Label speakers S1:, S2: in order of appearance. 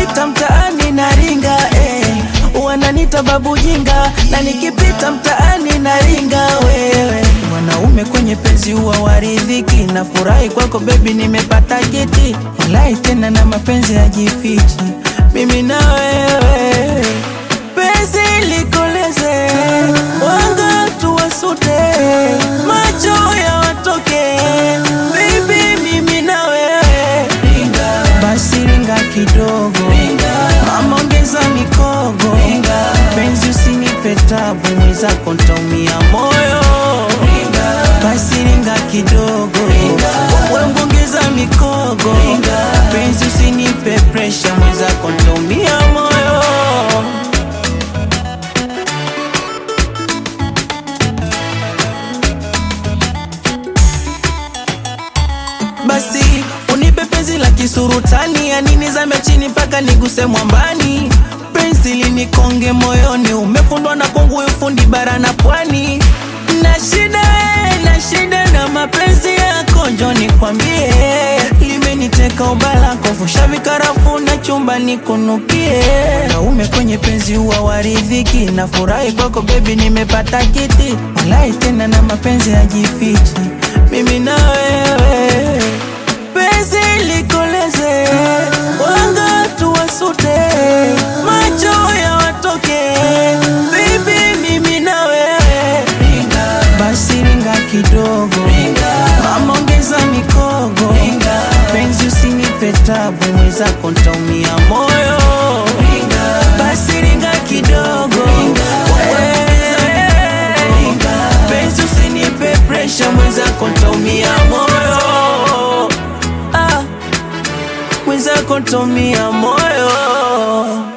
S1: nikipita mtaani naringa eh. wananita babu jinga na nikipita mtaani naringa wewe mwanaume kwenye penzi huwa waridhiki na furahi kwako bebi nimepata kiti walai tena na mapenzi yajifichi mimi na wewe penzi likoleze wanga tuwasute macho ya watoke bibi mimi na wewe basi ringa kidogo mama ongeza mikogo penzi usinipe tabu mwenzako ntaumia moyo basi ringa kidogo wewe ongeza mikogo penzi usinipe presha mwenzako ntaumia moyo basi unipe penzi la kisurutani ya nini zame chini mpaka niguse mwambani penzi linikonge moyoni umefundwa na kongu ufundi bara na pwani na shida eh, na shida na mapenzi yako njo nikwambie limeniteka ubalako fusha vikarafu na chumba nikunukie naume kwenye penzi huwa waridhiki na furahi kwako bebi nimepata kiti walai tena na mapenzi yajifichi mimi na wewe penzi likoleze wanga tuwasute macho ya watoke bibi mimi na wewe basi ringa kidogo mama ongeza mikogo penzi usinipe tabu mwenzako ntaumia moyo basi ringa kidogo Eh, penzi usinipe presha mwenzako ntaumia moyo ah, mwenzako ntaumia moyo